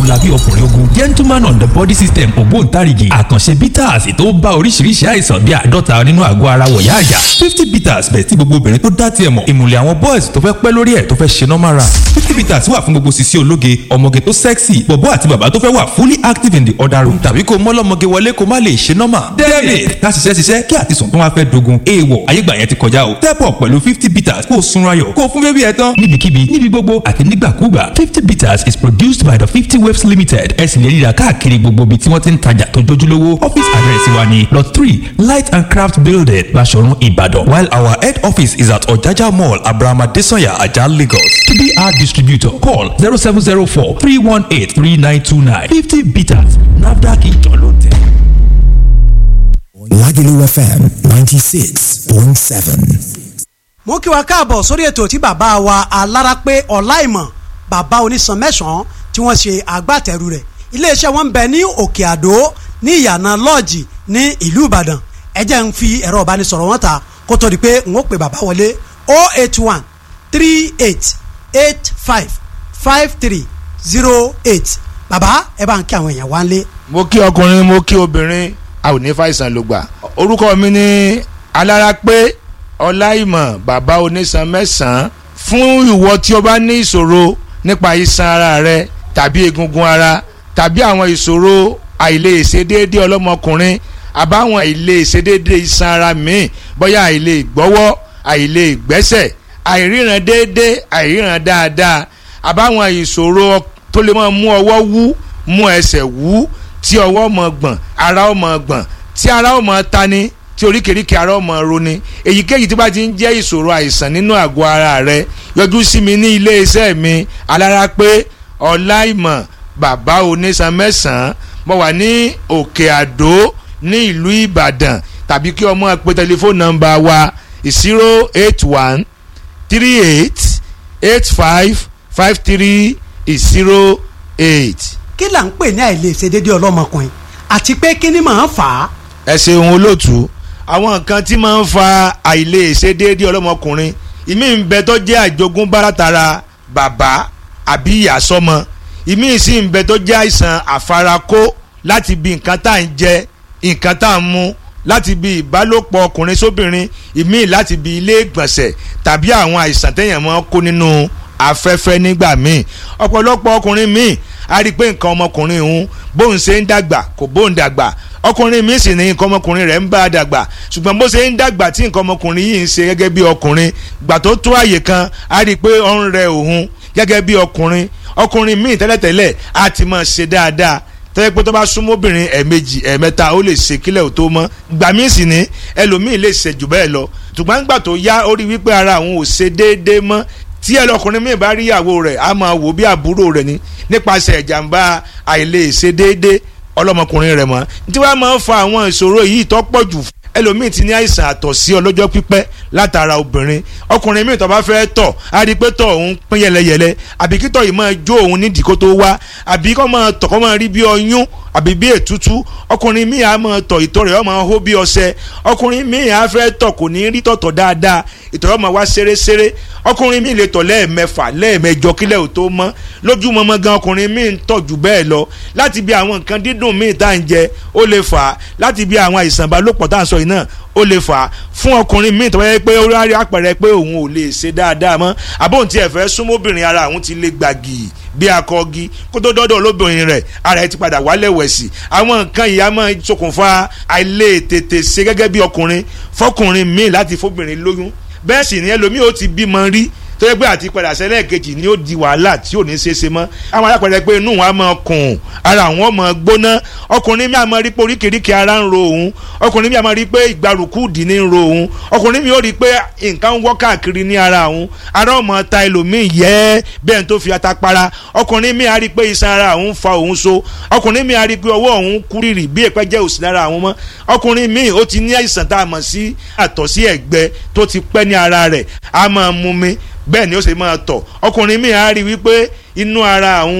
alábí ọkùnrin ogun gentleman on the body system ògbóǹtarìgì àkànṣe bitters tó bá oríṣiríṣi àìsàn bíi àádọ́ta nínú àgọ́ ara wọ̀yá àyà fifty bitters bẹ̀ tí gbogbo obìnrin tó dá tiẹ̀ mọ̀ ìmùlẹ̀ àwọn boys tó fẹ́ pẹ́ lórí ẹ̀ tó fẹ́ ṣe normal run fifty bitters wà fún gbogbo sisi ológe ọmọge tó sexy bọ̀bọ́ àti bàbá tó fẹ́ wà fully active in the other room tàbí kó mọ́lọ́mọge wọlé kó má lè ṣe normal david ká ṣiṣẹ́ ṣiṣẹ́ kí àtisùn tó wá fẹ́ dogun èèwọ̀ ayégbà yẹn ti kọjá o step up pẹ̀lú fifty bitters kó o sunra yọ̀ kó o fún bébí ẹ tán níbikíbi níbi gbogbo àti nígbàkúgbà fifty bitters is produced by the fifty waves limited ẹ sì lè ríra káàkiri gbogbo ibi tí wọ́n ti ń tajà tó jójúlówó office address wa ni lot three light and craft building Baṣọ̀run Ìbàdàn while our head office is at Ọ̀jájá mall Abraham Adesanya Ajah Lagos to be our distributor call zero seven zero four three one eight three nine two nine fifty bitters NAFDAC ìjọ ló tẹ̀. Lagelu FM 96.7. mo kí wa káàbọ̀ sórí ètò tí bàbá wa alárápé ọláìmọ̀ bàbá onísan mẹ́sàn-án tí wọ́n ṣe agbátẹrù rẹ̀ iléeṣẹ́ wọn ń bẹ ní òkè àdó ní ìyànà lọ́ọ̀jì ní ìlú ìbàdàn ẹ jẹ́ ń fi ẹ̀rọ ìbánisọ̀rọ̀ wọn ta kó tó di pé n ó pè bàbá wọlé 081 38 85 53 08 bàbá ẹ bá ń kí àwọn èèyàn wá ń lé. mo kí ọkùnrin mo kí obìnrin a ò ní fàìsàn ló gbà orúkọ mi ni alárápé ọláìmọ̀ bàbá onísan mẹ́sàn-án fún ìwọ tí o bá ní ìṣòro nípa iṣan ara rẹ tàbí egungun ara tàbí àwọn ìṣòro àìlèṣedéédé ọlọ́mọkùnrin àbáwọn àìlèṣedéédé iṣan ara míì bóyá àìlè gbọ́wọ́ àìlè gbẹ́sẹ̀ àìríran déédé àìríran dáadáa àbáwọn ìṣòro tó lè máa mú ọwọ́ wú mú ẹsẹ̀ wú tí ọwọ́ mọ̀ gbọ̀n ara ó mọ̀ gbọ̀n tí ara ó mọ̀ tani tí oríkèéríkèé ara ó mọ̀ roni èyíkéyìí tí bá ti ń jẹ́ ìṣòro àìsàn nínú àgọ́ ara rẹ yọjú sí mi ní ilé iṣẹ́ mi alárápé ọláìmọ̀ bàbá onísan mẹ́sàn-án mo wà ní òkè àdó ní ìlú ìbàdàn tàbí kí ọmọ pe tẹlifóònù nọ́mbà wa zero eight one three eight eight five five three zero eight. kí là ń pè ní àìlèṣedéédé ọlọ́mọkùnrin àti pé kí ni màá fà á. ẹ ṣeun olóòtú àwọn nǹkan tí máa ń fa àìlèṣedéédé ọlọ́mọkùnrin ìmí ń bẹ tó jẹ́ àjogúnbá látara bàbá àbí ìyá sọ́mọ ìmí sì ń bẹ tó jẹ́ àìsàn àfarakó láti bí nǹkan tá à ń jẹ nǹkan tá à ń mu láti bí ìbálòpọ̀ ọkùnrin sóbìnrin ìmí láti bí ilé ìgbọ̀nsẹ̀ tàbí àwọn àìsàn téèyàn máa ń kó nínú afẹ́fẹ́ nígbà míì ọ̀pọ̀lọpọ̀ ọkùnrin míì a rí i pé nǹkan ọmọkùnrin òun bóun ṣe ń dàgbà kò bóun dàgbà ọkùnrin míì sì ní nǹkan ọmọkùnrin rẹ̀ ń bá a dàgbà ṣùgbọ́n bó ṣe ń dàgbà tí nǹkan ọmọkùnrin yìí ń ṣe gẹ́gẹ́ bí ọkùnrin gbà tó tó àyè kan a rí i pé ó ń rẹ òun gẹ́gẹ́ bí ọkùnrin ọkùnrin míì tẹ́lẹ̀tẹ́lẹ̀ á ti máa ṣe dáadáa tẹ́lẹ̀ pé tó bá súnmọ́ obìnrin ẹ̀ẹ̀mejì ẹ̀ẹ̀mẹ́ta ó lè ṣe kílẹ̀ ò tó mọ́ gbà míì sì ní ẹlòmíì lè ṣe jù bẹ́ẹ̀ lọ ṣùgbọ́n gbà tó yá ó rí wípé ara àwọn ò ṣe déédéé mọ́ tí ẹlọkùnrin míì bá rí ìyàwó rẹ̀ á máa wò bí àbúrò rẹ̀ ni nípasẹ̀ ìjàmbá àìlèṣe déédéé ọlọ́mọkùnrin rẹ̀ mọ́ tí wàá máa ń fa àwọn ìṣòro yìí tó pọ̀ jù ẹlòmíì ti ní àìsàn àtọ̀sí ọlọ́jọ́ pípẹ́ látara obìnrin ọkùnrin míì tó bá fẹ́ tọ̀ á rí i pé tọ̀ òun pín yẹlẹyẹlẹ àbí kí tọ̀ yìí máa jó òun nídìí kó tó wá àbí kó máa tọ̀ kó máa rí bí ọyún àbí bí ètútú ọkùnrin míì á máa tọ̀ ìtọ̀ rẹ̀ ó máa hó bí ọṣẹ ọkùnrin míì á fẹ́ tọ̀ kò ní rí tọ̀tọ̀ dáadáa ìtọ̀ rẹ̀ ó máa wá ṣeréṣeré ọkùnrin míì lè tọ̀ lẹ́ẹ̀mẹfà lẹ́ẹ̀mẹjọ kílẹ̀ ò tó mọ́ lójúmọmọ gan ọkùnrin míì ń tọ̀ jù bẹ́ẹ̀ lọ láti bí àwọn nǹkan dídùn míì tá à ń jẹ ó lè fà á láti bí àwọn àìsàn ìbálòpọ̀ tá à ń sọ yìí náà ó lè fà á fún ọkùnrin míì tó wáyé pé ó rárí àpẹẹrẹ pé òun ò lè ṣe dáadáa mọ́ àbóhùn tí ẹ fẹ́ súnmọ́bìnrin ara òun ti lè gbàgì bí akọgi kó tó dọ́dọ̀ lóbìnrin rẹ̀ ara ẹ ti padà wálẹ̀ wẹ̀sì àwọn nǹkan yìí á máa ṣokùnfà àìlè tètè ṣe gẹ́gẹ́ bí ọkùnrin fọkùnrin míì láti fóbìnrin lóyún bẹ́ẹ̀ sì ni ẹlòmíì ó ti bímọ rí tó yẹ pé àti padà sẹ́lẹ̀ kejì ni ó di wàhálà tí ò ní ṣe é ṣe mọ́ àwọn alápẹ̀rẹ̀ pé inú wọn á máa kùn ara wọn máa gbóná ọkùnrin mi á máa rí pé oríkèéríkèé ara ń ro òun ọkùnrin mi á máa rí pé ìgbàrúkú dì ní ń ro òun ọkùnrin mi ó rí pé nǹkan ń wọ́ káàkiri ní ara òun ara ó máa ta ẹlòmíì yẹ́ bẹ́ẹ̀ tó fi ata para ọkùnrin mi á rí pé iṣan ara òun fa òun so ọkùnrin mi á rí pé ọwọ́ òun kúrìrì bí èpẹ́ jẹ́ òsì lára àwọn mọ́ ọkùnrin mi ó ti ní àìsàn tá a mọ̀ sí àtọ̀sí ẹ̀gbẹ tó ti pẹ́ ní ara rẹ̀ á máa mú mi bẹ́ẹ̀ ni ó sì máa tọ̀ ọkùnrin mi á rí wípé inú ara àwọn